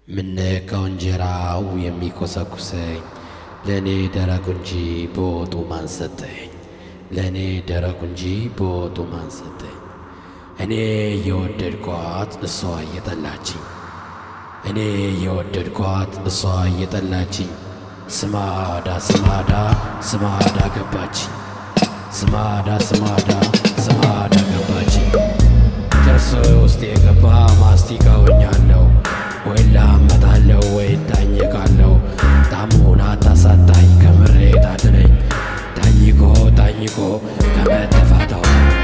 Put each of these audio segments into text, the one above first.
ምነካው እንጀራው የሚኮሰኩሰኝ ለእኔ ደረቁ እንጂ በወጡ ማን ሰጠኝ? ለእኔ ደረቁ እንጂ በወጡ ማን ሰጠኝ? እኔ የወደድኳት እሷ እየጠላችኝ እኔ የወደድኳት እሷ እየጠላችኝ ስማዳ ስማዳ ስማዳ ገባችኝ ስማዳ ስማዳ ስማዳ ገባችኝ ጥርስ ውስጥ የገባ ማስቲካ ሆኛለሁ ወይ ላመጣለሁ ወይ ታኝካለሁ ጣሙን አታሳጣኝ ከምሬት አድነኝ ታኝኮ ታኝኮ ከመተፋታው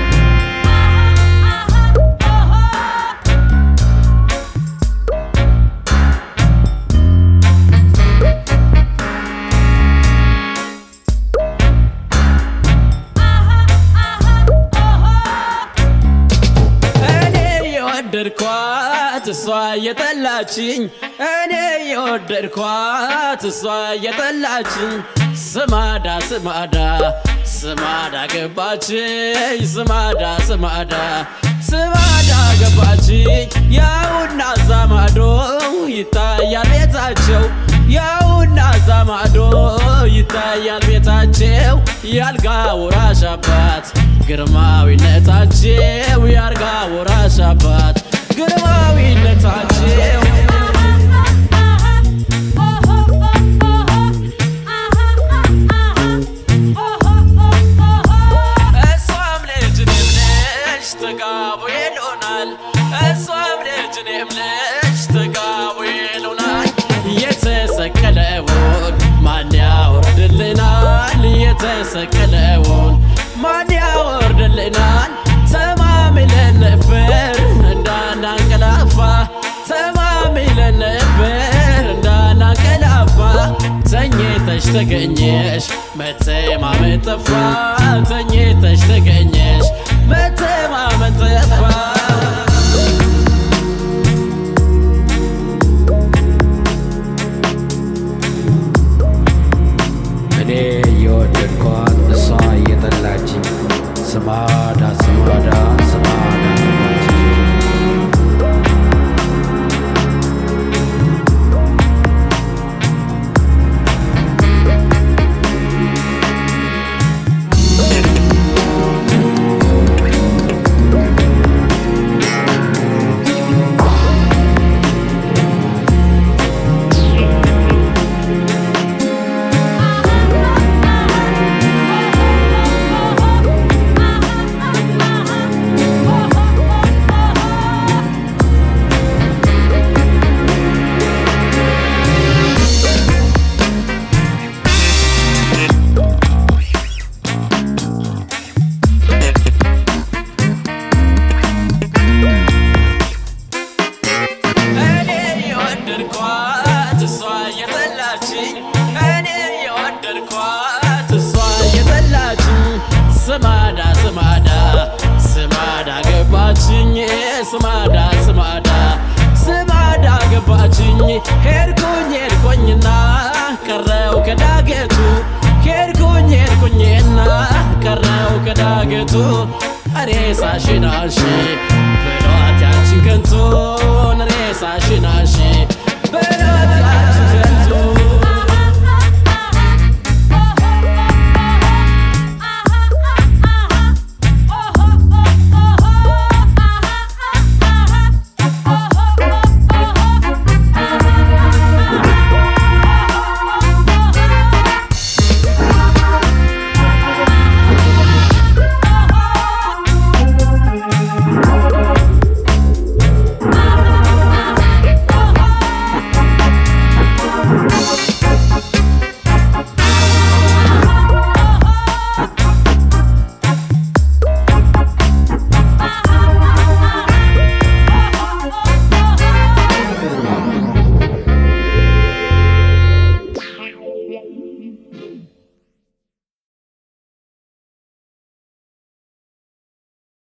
እኔ የወደድኳት እሷ እየጠላችኝ እኔ የወደድኳት እሷ እየጠላችኝ ስማዳ ስማዳ ስማዳ ገባችኝ ስማዳ ስማዳ ስማዳ ገባችኝ ያውና ዛማዶ ይታያል ቤታቸው ያውና ዛማዶ ይታያል ቤታቸው ያልጋ ወራሽ አባት ግርማዊነታቸው ያርጋ ወራሽ አባት ግርማዊነታቸው እሷም ልጅ እኔም ልጅ ተጋቡ ይሉናል እሷም ልጅ እኔም ልጅ ተጋቡ ይሉናል የተሰቀለውን ማን ያወርድልናል የተሰቀለውን ማን ያወርድልናል ተማምለን ነበር እንዳናንቀላፋ ተማምለን ነበር እንዳናንቀላፋ ተኝተሽ ተገኘሽ መተማመን ጠፋ ተኝተሽ ተገኘሽ መተማመን ጠፋ እኔ የወደድኳት እሷ እየጠላችኝ ስማዳ ስማዳ ስማዳ ገባችኝ እኔ የወደድኳት እሷ እየጠላችኝ እኔ የወደድኳት እሷ እየጠላችኝ ስማዳ ስማዳ ስማዳ ገባችኝ ስማዳ ስማዳ ስማዳ ገባችኝ ሄድኩኝ ሄድኩኝና ቀረው ከዳገቱ ሄድኩኝ ሄድኩኝና ቀረው ከዳገቱ ሬሳሽን አንሺ ብሏት ያችን ከንቱን ሬሳሽን አንሺ ብሏት